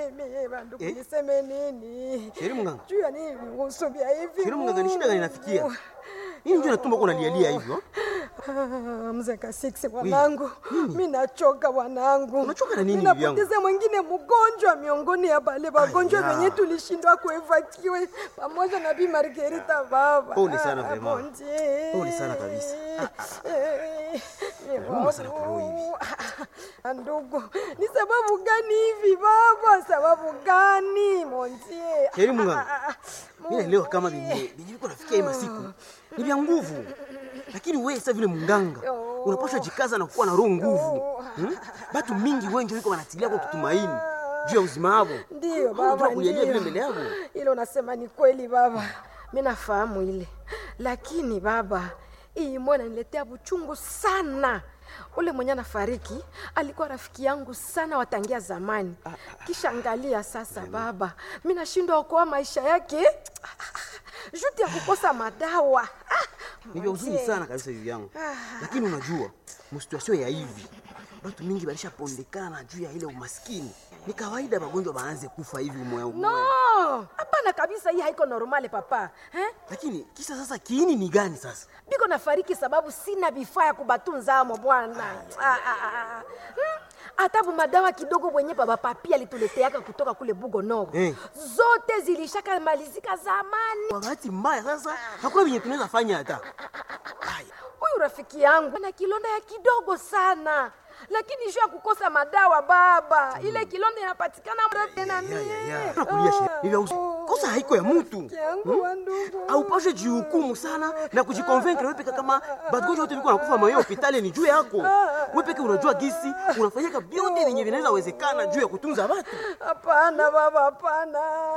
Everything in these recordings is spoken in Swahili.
mimi bandugu Eh? niseme nini? Sheri mganga. Juu ya nini vihusu vya hivi? Sheri mganga, ni shida gani inafikia? Nini ndio natumba uko unalialia hivyo? Ah, Mzee Kasiksi mwanangu, mi nachoka mwanangu. Unachoka na nini Mi hivi yangu? napoteza mwingine mgonjwa miongoni ya bale wagonjwa Aya. wenye tulishindwa kuevakiwe pamoja na Bi Margarita baba. Pole sana Ah, vraiment. bon Dieu. Pole sana kabisa. Eh, eh, Nauma sana kwa roho hivi. Ah, Ndugu, ni sababu gani hivi baba? Sababu gani montie? Sheri mganga. Mimi naelewa kama venye venye viko nafikia hii masiku ni vya nguvu, lakini wewe sasa vile mganga unapaswa jikaza na kuwa na roho nguvu. Hmm? Batu mingi wengi wiko wanatilia kwa kutumaini juu ya uzima wao. Ndio Hauna baba, jua kulialia vile ndio. mbele yako. Ile unasema ni kweli baba, mi nafahamu ile, lakini baba, hii mwana niletea buchungu sana. Ule mwenye anafariki alikuwa rafiki yangu sana watangia zamani, kisha angalia sasa baba, mi nashindwa okoa maisha yake juti ya kukosa madawa. Ah, Ni vya huzuni mzee. sana kabisa hivi yangu, lakini unajua msituasio ya hivi batu mingi balishapondekana juu ya ile umaskini. Ni kawaida magonjwa baanze kufa hivi umoya umoya. No, hapana kabisa, hii haiko normale papa eh? Lakini kisa sasa kiini ni gani sasa? biko nafariki sababu sina vifaa ya kubatunza amo bwana Ah, ah, ah, ah. Hmm, hata madawa kidogo wenye baba papi alituleteaka kutoka kule bugo noro Eh. zote zilishaka malizika zamani Kwa bahati mbaya sasa hakuna venye tunaweza fanya hata. huyu rafiki yangu ana kilonda ya kidogo sana lakini sho ya kukosa madawa baba ile kilonda inapatikana mrefu na mie Nakulia she. Ni vya huzuni. Kosa haiko ya mtu. Rafiki yangu wa ndugu Haupashe jihukumu sana na kujikonvaincre wewe peke kama bagonjwa wote viko nakufa mayo hospitali ni juu yako. Wewe peke unajua gisi unafanyaka vyote vyenye vinaweza wezekana juu ya kutunza watu. hapana baba hapana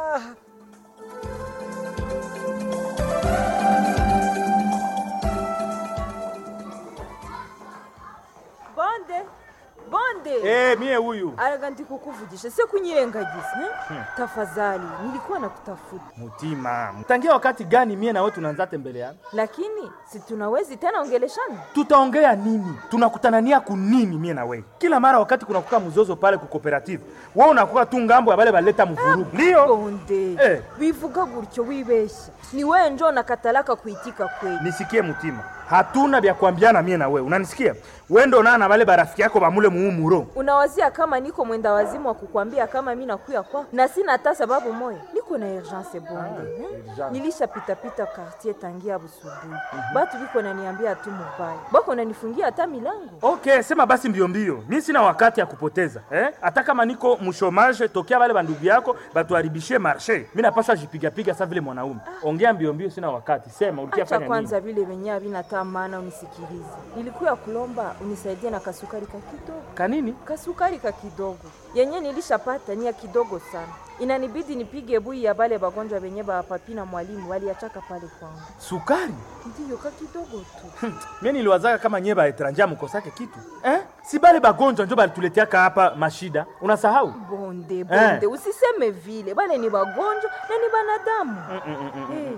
bonde bonde Eh, mie huyu araga ndikukuvugisha se kunyirengagiza eh? tafadhali nilikuwa nakutafuta mutima tangia wakati gani mie nawe tunaanza tembeleana lakini si tunawezi tena ongeleshana tutaongea nini tunakutanania kunini mie na wewe kila mara wakati kunakuka mzozo pale ku cooperative wewe unakuwa tu ngambo ya bale baleta mvurugu ndio bonde Eh. bivuga gutyo wibesha ni wewe njo nakatalaka kuitika kweli nisikie mutima hatuna vya kuambiana mie na wewe unanisikia wewe ndo nana bale barafiki yako bamule muumuro unawazia kama niko mwenda wazimu wa kukwambia kama mi nakuya kwako na sina hata sababu moya niko na urgence bonde eh? urgence. nilishapitapita quartier tangia busubuhi batu biko naniambia tu mubaya bako nanifungia hata milango okay sema basi mbio mbio mi sina wakati ya kupoteza eh? hata kama niko mshomage tokea bale bandugu yako batuharibishie marshe mi napaswa jipigapiga sa vile mwanaume ongea mbio mbio sina wakati sema ulikia acha fanya nini kwanza vile venye havina hata maana unisikilize nilikuya kulomba unisaidie na kasukari ka kidogo kanini kasukari ka kidogo yenye nilishapata ni ya kidogo sana inanibidi nipige bui ya bale bagonjwa benye bapapi na mwalimu waliachaka pale kwangu sukari ndiyo ka kidogo tu mie niliwazaka kama nye baetranja mukosake kitu eh? si bale bagonjwa njo balituleteaka hapa mashida unasahau bonde bonde usiseme vile bale ni bagonjwa na ni banadamu Eh,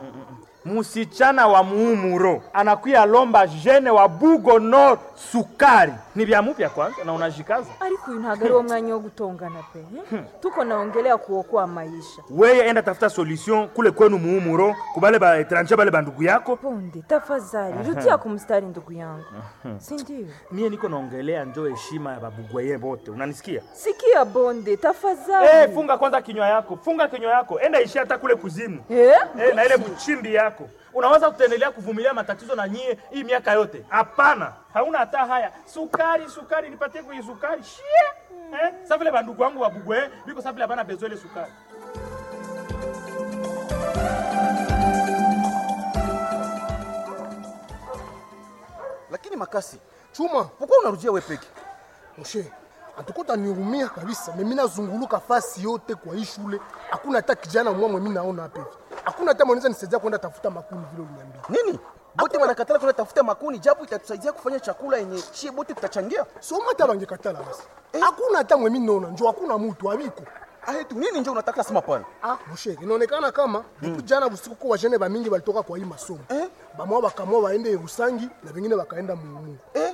musichana wa muumuro anakuya lomba jene wa bugo nord sukari ni vya mupya kwanza na unajikaza ariko uyu ntabwo ari wo mwanya wo gutongana pe eh? tuko naongelea kuokoa maisha weye enda tafuta solution kule kwenu muumuro kubale baetranja bale bandugu yako bonde tafadhali rudia kumstari ndugu yangu si ndio mie niko naongelea njo heshima ya babugwaye bote unanisikia sikia bonde tafadhali hey, funga kwanza kinywa yako funga kinywa yako enda ishi hata kule kuzimu Eh? Eh, na ile mchimbi yako unaweza kutendelea kuvumilia matatizo na nyie hii miaka yote hapana hauna hata haya sukari sukari nipatie kwenye sukari shie eh? sa vile bandugu wangu wabugwe biko sa vile hapana bezo ile sukari Lakini makasi, chuma, pourquoi unarudia wewe peke? Moshe, atukuta niumia kabisa. Mimi nazunguluka fasi yote kwa hii shule, hakuna hata kijana mwamwe mimi naona hapa hivi. Hakuna hata mwanaweza nisaidia kwenda tafuta makuni vile uliniambia. Nini? Bote wanakatala kwenda tafuta makuni japo itatusaidia kufanya chakula yenye chie bote tutachangia. Soma hata bangekatala basi. Hakuna hata mwe mimi naona, njoo hakuna mtu abiko. Ah, tu nini njo unataka sema pale? Ah, Moshe, inaonekana kama depuis jana usiku kwa wajene ba mingi walitoka kwa hii masomo. Eh? Bamwa bakamwa waende Rusangi na wengine wakaenda Muungu. Eh,